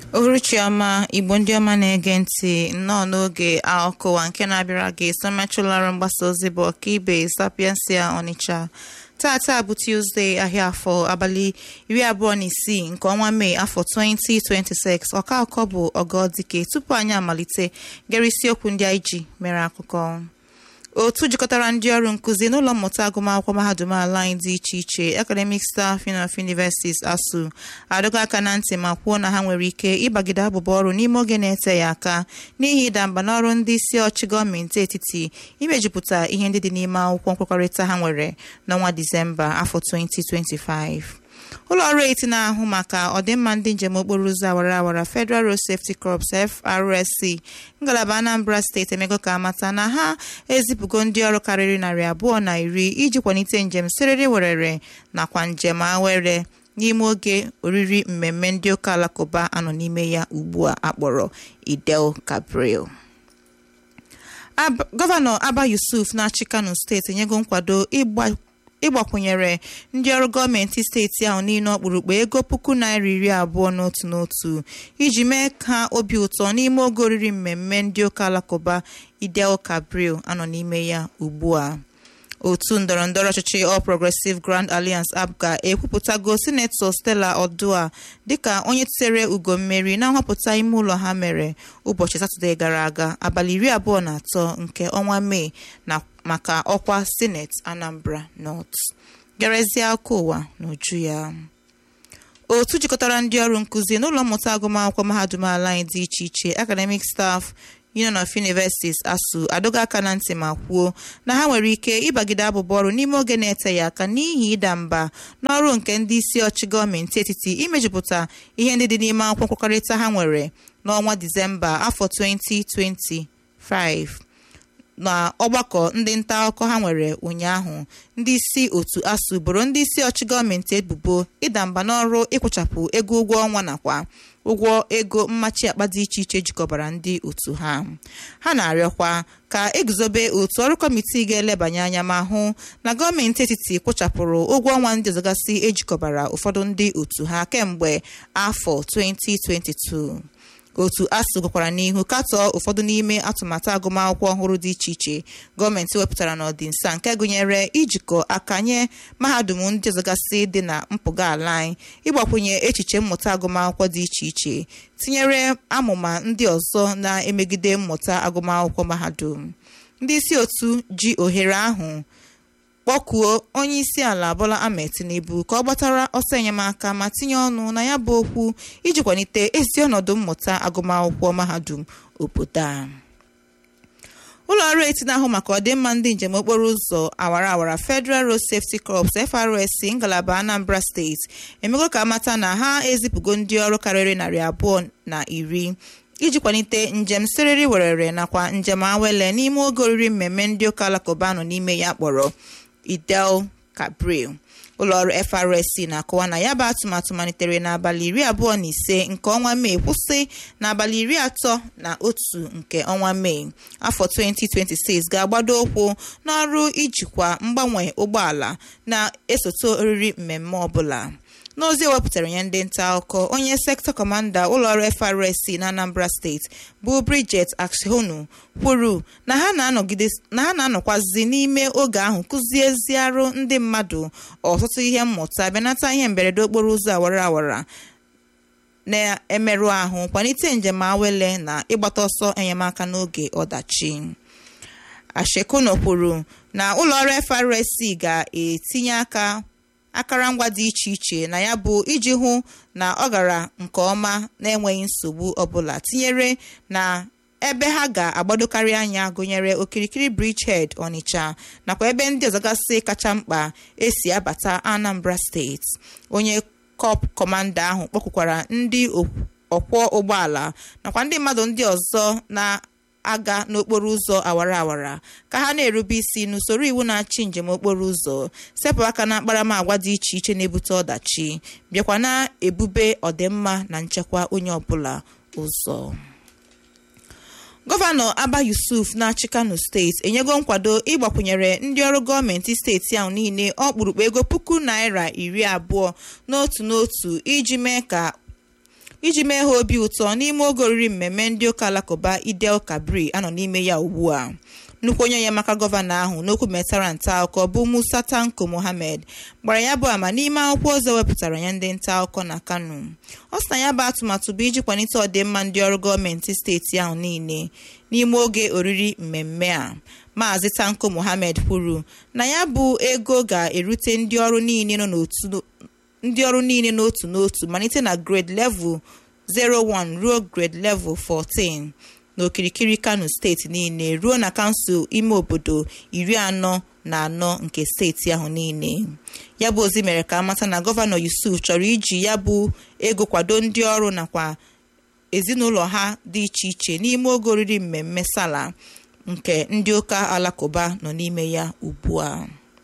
uhuruchiọma igbo ndị ọma na-ege ntị nnọọ n'oge akụwa nke na-abịara gị somechulara mgbasa ozi bụ ọkaibe sapiensia ọnịcha tata bụ tuzdee ahịa afọ abalị iri abụọ na isii nke ọnwa mee afọ 2026 ọka akọ bụ ọgọdike tupu anyị amalite gere isiokwu ndị anyị ji mere akụkọ otu jikọtara ndị ọrụ nkụzi n'ụlọ mmụta agụmakwụkwọ mahadum ala anyị dị iche iche academic staff of universities asu adọga aka na ntị ma kwuo na ha nwere ike ịbagide abụba ọrụ n'ime oge na-ete ya aka n'ihi ịda mba n'ọrụ ndị isi ọchị gọọmenti etiti imejupụta ihe ndị dị n'ime akwụkwọ nkwekọrịta ha nwere n'ọnwa disemba afọ 2025 ụlọ ọrụ eti na-ahụ maka ọdịmma ndị njem okporo ụzọ awara awara Federal Road Safety Corps FRSC ngalaba Anambra steeti emego ka amata na ha ezipụgo ndị ọrụ karịrị narị abụọ na iri iji kwalite njem siriri werere nakwa njem awere n'ime oge oriri mmemme ndị ụka alakụba anọ n'ime ya ugbu a akpọrọ Idel Gabriel gọvanọ Aba Yusuf na-achị Kano steeti enyego nkwado ịgba ịgbakwunyere ndị ọrụ gọọmenti steeti ahụ niile ọkpụrụkpụ ego puku naira iri abụọ n'otu n'otu iji mee ka obi ụtọ n'ime oge oriri mmemme ndị ụka alakụba Idel Gabriel anọ n'ime ya ugbu a otu ndọrọndọrọ ọchịchị All Progressive Grand Alliance APGA ekwupụtago sinetọ Stella Odua dịka onye tere ugo mmeri na nhọpụta ime ụlọ ha mere ụbọchị Satọde gara aga abalị iri abụọ na atọ nke ọnwa Mee na maka ọkwa sineti Anambra North gerezie aka ụwa n'uju ya otu jikọtara ndị ọrụ nkụzi n'ụlọ mmụta agụmakwụkwọ mahadum ala anyị dị iche iche academic staff Union of Universities ASUU adọga aka na ntị ma kwuo na ha nwere ike ịbagide abụba ọrụ n'ime oge na-ete ya aka n'ihi ịda mba n'ọrụ nke ndị isi ọchị gọọmenti etiti imejupụta ihe ndị dị n'ime akwụkwọ nkwekọrịta ha nwere n'ọnwa Disemba afọ 2025 na ọgbakọ ndị nta akụkọ ha nwere ụnyaahụ ndị isi otu ASUU boro ndị isi ọchị gọọmenti ebubo ịda mba n'ọrụ ịkwụchapụ ego ụgwọ ọnwa nakwa ụgwọ ego mmachi akpa dị iche iche jikọbara ndị otu ha ha na-arịọkwa ka eguzobe otu ọrụ kọmitii ga-elebanye anya ma hụ na gọọmenti etiti kwụchapụrụ ụgwọ ọnwa ndị ọzọgasị ejikọbara ụfọdụ ndị otu ha kemgbe afọ 2022 otu ASUU gwakwara n'ihu katọọ ụfọdụ n'ime atụmatụ agụmakwụkwọ ọhụrụ dị iche iche gọọmenti wepụtara n'ọdịnsa nke gụnyere ijikọ aka nye mahadum ndị ọzọgasị dị na mpụga ala anyị ịgbakwunye echiche mmụta agụmakwụkwọ dị iche iche tinyere amụma ndị ọzọ na-emegide mmụta agụmakwụkwọ mahadum ndị isi otu ji ohere ahụ kpọkuo onye isi ala Bola Ahmed Tinubu ka ọ gbatara ọsọ enyemaka ma tinye ọnụ na ya bụ okwu iji kwalite ezi ọnọdụ mmụta agụmakwụkwọ mahadum obodo a ụlọ ọrụ eti na-ahụ maka ọdịmma ndị njem okporo ụzọ awara awara Federal Road Safety Corps FRSC ngalaba Anambra steeti emego ka amata na ha ezipụgo ndị ọrụ karịrị narị abụọ na iri iji kwalite njem siriri werere nakwa njem awele n'ime oge oriri mmemme ndị ụka alakụba nọ n'ime ya kpọrọ Idel Gabriel ụlọọrụ FRSC na-akọwa na ya bụ atụmatụ malitere n'abalị iri abụọ na ise nke ọnwa Mee kwụsị n'abalị iri atọ na otu nke ọnwa Mee afọ 2026 ga-agbado ụkwụ n'ọrụ ijikwa mgbanwe ụgbọala na-esote oriri mmemme ọbụla n'ozi ewepụtara ya ndị nta akụkọ onye sektọ kọmanda ụlọọrụ FRSC na Anambra steeti bụ Bridget Akshonu kwuru na ha na-anọkwazi n'ime oge ahụ kụzieziarụ ndị mmadụ ọtụtụ ihe mmụta benata ihe mberede okporo ụzọ awara awara na-emerụ ahụ kwalite njem awele na ịgbata ọsọ enyemaka n'oge ọdachi Ashekuno kwuru na ụlọọrụ FRSC ga-etinye aka akụrụngwa dị iche iche na ya bụ iji hụ na ọ gara nke ọma na-enweghị nsogbu ọbụla tinyere na ebe ha ga-agbadokarị anya gụnyere okirikiri bridgehead Onitsha nakwa ebe ndị ọzọgasị kacha mkpa esi abata Anambra steeti onye kọp kọmanda ahụ kpọkwukwara ndị ọkwọ ụgbọala nakwa ndị mmadụ ndị ọzọ na aga n'okporo ụzọ awara awara ka ha na-erube isi n'usoro iwu na-achị njem okporo ụzọ sepụ aka na akparamagwa dị iche iche na-ebute ọdachi bịakwa na-ebube ọdịmma na nchekwa onye ọbụla ụzọ gọvanọ Aba Yusuf na-achị Kano steeti enyego nkwado ịgbakwunyere ndị ọrụ gọọmenti steeti ahụ niile ọkpụrụkpụ ego puku naira iri abụọ n'otu n'otu iji mee ka iji mee ha obi ụtọ n'ime oge oriri mmemme ndị ụka alakụba idel kabri anọ n'ime ya ugbu a nnukwu onye enyemaka gọvanọ ahụ n'okwu metara nta akụkọ bụ musa tanko mohammed gbara ya bụ ama n'ime akwụkwọ ọzọ wepụtara ya ndị nta akụkọ na kano ọ sị na ya bụ atụmatụ bụ iji kwalite ọdịmma ndị ọrụ gọọmenti steeti ahụ niile n'ime oge oriri mmemme a maazị tanko mohammed kwuru na ya bụ ego ga-erute ndị ọrụ niile nọ n'otu ndị ọrụ niile n'otu n'otu malite na grade level 01 ruo grade level 14 n'okirikiri kano steeti niile ruo na kansụl ime obodo iri anọ na anọ nke steeti ahụ niile ya bụ ozi mere ka amata na gọvanọ yusuf chọrọ iji ya bụ ego kwado ndị ọrụ nakwa ezinụlọ ha dị iche iche n'ime oge oriri mmemme sala nke ndị ụka alakụba nọ n'ime ya ugbu a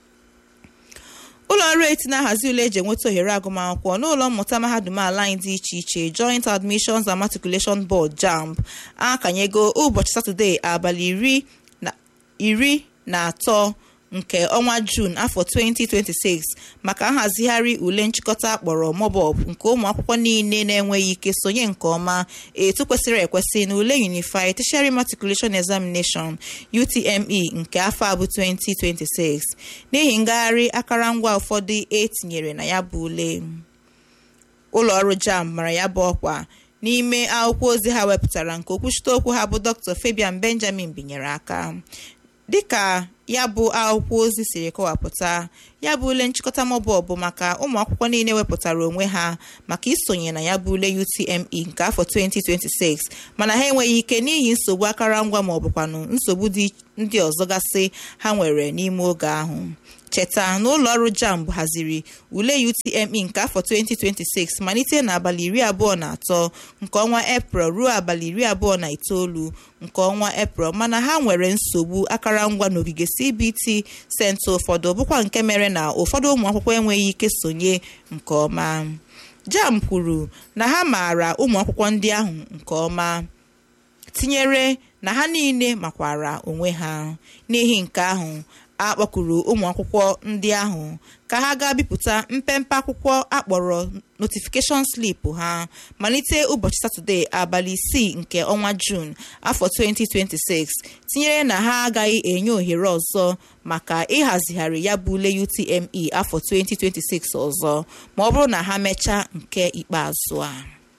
ụlọ ọrụ eti na-ahazi ule eji enweta ohere agụmakwụkwọ n'ụlọ mmụta mahadum ala anyị dị iche iche joint admissions and matriculation board jamb akanyego ụbọchị satọde abalị iri na atọ nke ọnwa juun afọ 2026 maka nhazigharị ule nchịkọta akpọrọ mobob nke ụmụ akwụkwọ niile na-enweghị ike sonye nke ọma etu kwesịrị ekwesị na ule unified tertiary matriculation examination utme nke afọ abụ 2026 n'ihi ngagharị akụrụngwa ụfọdụ etinyere na ya bụ ule ụlọ ọrụ jamb mara ya bụ ọkwa n'ime akwụkwọ ozi ha wepụtara nke okwuchite okwu ha bụ dr fabian benjamin binyere aka dịka ya bụ akwụkwọ ozi siri kọwapụta ya bụ ule nchịkọta mọbọ bụ maka ụmụ akwụkwọ niile wepụtara onwe ha maka isonye na ya bụ ule UTME nke afọ 2026 mana ha enweghị ike n'ihi nsogbu akụrụngwa ma ọ bụkwanụ nsogbu ndị ọzọ gasị ha nwere n'ime oge ahụ cheta na ụlọ ọrụ jamb haziri ule UTME nke afọ 2026 malite n'abalị iri abụọ na atọ nke ọnwa eprel ruo abalị iri abụọ na itoolu nke ọnwa eprel mana ha nwere nsogbu akụrụngwa n'ogige CBT senta ụfọdụ bụkwa nke mere na ụfọdụ ụmụ akwụkwọ enweghị ike sonye nke ọma jamb kwuru na ha maara ụmụ akwụkwọ ndị ahụ nke ọma tinyere na ha niile makwara onwe ha n'ihi nke ahụ a kpọkuru ụmụ akwụkwọ ndị ahụ ka ha gaa bipụta mpempe akwụkwọ akpọrọ notification slip ha malite ụbọchị satọde abalị isii nke ọnwa juun afọ 2026 tinyere na ha agaghị enye ohere ọzọ maka ịhazigharị ya bụ ule UTME afọ 2026 ọzọ ma ọ bụrụ na ha mechaa nke ikpeazụ a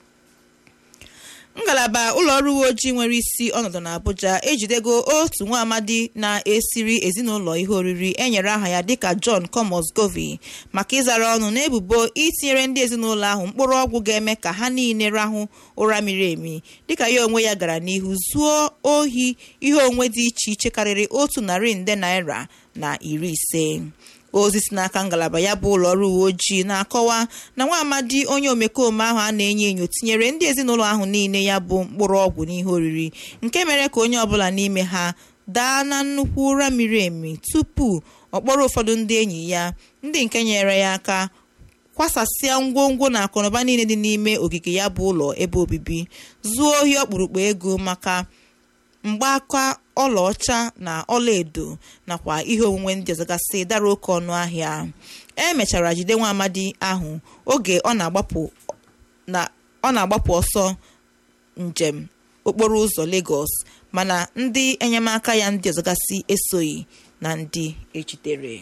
ngalaba ụlọọrụ uwe ojii nwere isi ọnọdụ n'Abuja ejidego otu nwa amadi na-esiri ezinụlọ ihe oriri enyere aha ya dịka John Comosgovi maka ịzara ọnụ n'ebubo itinyere ndị ezinụlọ ahụ mkpụrụ ọgwụ ga-eme ka ha niile rahụ ụra miri emi dịka ya onwe ya gara n'ihu zuo ohi ihe onwe dị iche iche karịrị otu narị nde naira na iri ise ozi si n'aka ngalaba ya bụ ụlọ ọrụ uwe ojii na-akọwa na nwa amadi onye omekome ahụ a na-enyo enyo tinyere ndị ezinụlọ ahụ niile ya bụ mkpụrụ ọgwụ n'ihe oriri nke mere ka onye ọbụla n'ime ha daa na nnukwu ụra miri emi tupu ọ kpọrọ ụfọdụ ndị enyi ya ndị nke nyere ya aka kwasasịa ngwongwo na akụnụba niile dị n'ime ogige ya bụ ụlọ ebe obibi zuo ohi ọkpụrụkpụ ego maka mgbaaka ọlaọcha na ọlaedo nakwa ihe onwunwe ndị ọzọgasị dara oke ọnụ ahịa e mechara jide nwa amadi ahụ oge ọ na-agbapụ ọsọ njem okporo ụzọ Lagos mana ndị enyemaka ya ndị ọzọgasị esoghị na ndị ejidere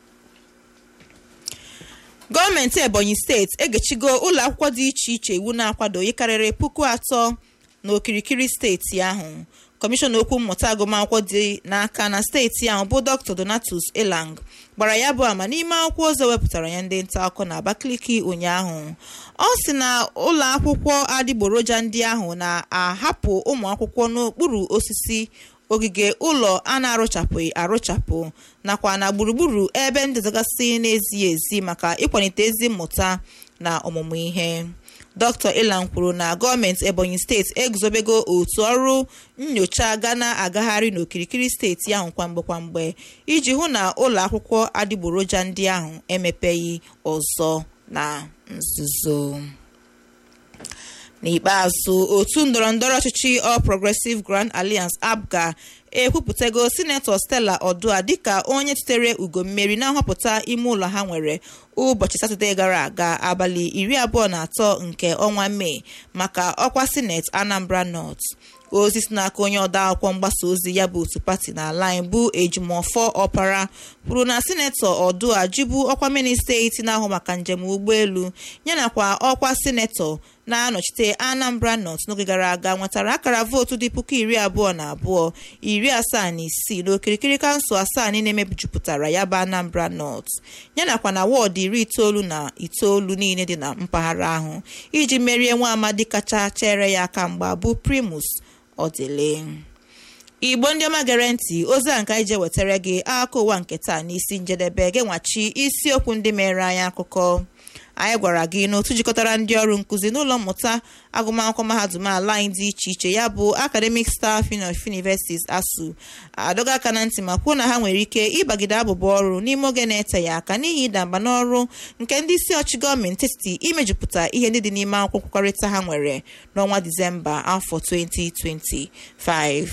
gọọmenti ebonyi steeti egechigo ụlọ akwụkwọ dị iche iche iwu na-akwado karịrị puku atọ n'okirikiri steeti ahụ kọmishọna okwu mmụta agụmakwụkwọ dị n'aka na steeti ahụ bụ dr donatus elang gbara ya bụ ama n'ime akwụkwọ ọzọ wepụtara ya ndị nta akụkọ na abakaliki ụnyaahụ ọ sị na ụlọ akwụkwọ adịgboroja ndị ahụ na-ahapụ ụmụ akwụkwọ n'okpuru osisi ogige ụlọ a na-arụchapụghị arụchapụ nakwa na gburugburu ebe ndịzagasị na-ezighị ezi maka ịkwalite ezi mmụta na ọmụmụ ihe dr ilan kwuru na gọọmenti ebonyi steeti eguzobego otu ọrụ nyocha ga na-agagharị n'okirikiri steeti ahụ kwamgbe kwamgbe iji hụ na ụlọ akwụkwọ adịgboroja ndị ahụ emepeghị ọzọ na nzuzo n'ikpeazụ otu ndọrọndọrọ ọchịchị All Progressive Grand Alliance APGA ekwupụtago sinetọ stella ọdụa dịka onye tutere ugo mmeri na nhọpụta ime ụlọ ha nwere ụbọchị satọde gara aga abalị iri abụọ na atọ nke ọnwa mee maka ọkwa sineti anambra north ozi si n'aka onye ọda akwụkwọ mgbasa ozi ya bụ otu pati n'ala anyị bụ ejimọfọ ọpara kwuru na sinetọ ọdụa jibu ọkwa ministreti na-ahụ maka njem ụgbọelu yanakwa ọkwa sinetọ na-anọchite anambra north n'oge gara aga nwetara akara vootu dị puku iri abụọ na abụọ iri asaa na isii n'okirikiri kansụl asaa niile mebijupụtara ya bụ anambra north yanakwa na wọọdụ iri itoolu na itoolu niile dị na mpaghara ahụ iji merie nwa amadi kacha chere ya aka mgba bụ primus ọdịle igbo ndị ọma gere ntị ozi a nke anyị je wetara gị akụkọ ụwa nke taa n'isi njedebe genwachi isiokwu ndị mere anyị akụkọ anyị gwara gị n'otu jikọtara ndị ọrụ nkụzi n'ụlọ mmụta agụmakwụkwọ mahadum ala anyị dị iche iche ya bụ academic staff of universities asu adọga aka na ntị ma kwuo na ha nwere ike ịbagide abụba ọrụ n'ime oge na-eteghị aka n'ihi ịda mba n'ọrụ nke ndị isi ọchị gọọmenti etiti imejupụta ihe ndị dị n'ime akwụkwọ nkwekọrịta ha nwere n'ọnwa disemba afọ 2025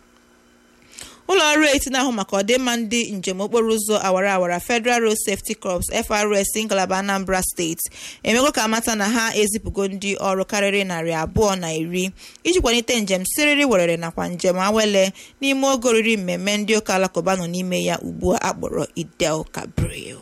ụlọ ọrụ eti na-ahụ maka ọdịmma ndị njem okporo ụzọ awara awara federal road safety corps frs ngalaba anambra steeti emego ka amata na ha ezipụgo ndị ọrụ karịrị narị abụọ na iri iji kwalite njem siriri werere nakwa njem awele n'ime oge oriri mmemme ndị ụka alakụba nọ n'ime ya ugbu a akpọrọ idel kabril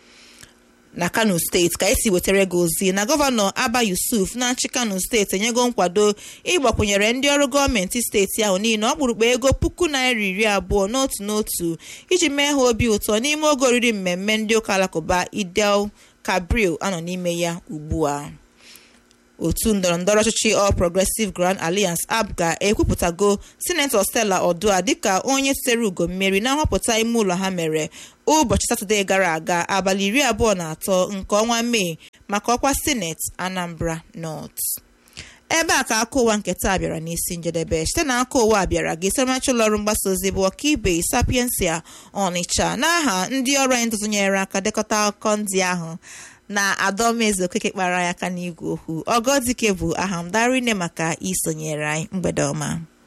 na kano steeti ka esi wetara gị ozi na gọvanọ aba yusuf na-achị kano steeti enyego nkwado ịgbakwunyere ndị ọrụ gọọmenti steeti ahụ niile ọkpụrụkpụ ego puku naira iri abụọ n'otu n'otu iji mee ha obi ụtọ n'ime oge oriri mmemme ndị ụka alakụba idel kabril anọ n'ime ya ugbu a otu ndọrọndọrọ ọchịchị All Progressive Grand Alliance APGA ekwupụtago sinetọ Stella Ọdụa dịka onye tutere ugo mmeri na nhọpụta ime ụlọ ha mere ụbọchị satọde gara aga abalị iri abụọ na atọ nke ọnwa mee maka ọkwa sineti Anambra North ebe a ka aka ụwa nke taa bịara n'isi njedebe site na aka ụwa bịara gị siramachi ụlọọrụ mgbasa ozi bụ ọkaibe sapiensia ọnịcha n'aha ndị ọrụ anyị ntụtụnyere aka dekọta akụkọ ndị ahụ na adọmeze okeke kpara ya aka n'igwe okwu ọgọdike bụ aha m darine maka isonyere anyị mgbede ọma